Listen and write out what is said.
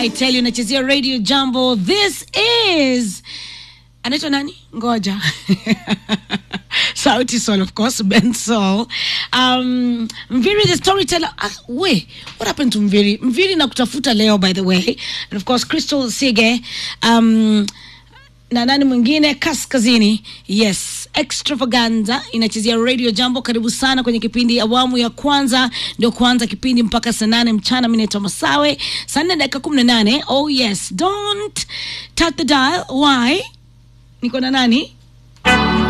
I tell you nachezea radio jambo this is anaitwa nani ngoja sauti sol of course ben sol um, mviri the storyteller uh, we what happened to mviri mviri na kutafuta leo by the way and of course crystal sige um, na nani mwingine kaskazini yes extravaganza inachezea radio jambo karibu sana kwenye kipindi awamu ya kwanza ndio kuanza kipindi mpaka saa nane mchana mi naitwa masawe saa nne dakika kumi na nane oh yes don't tap the dial why niko na nani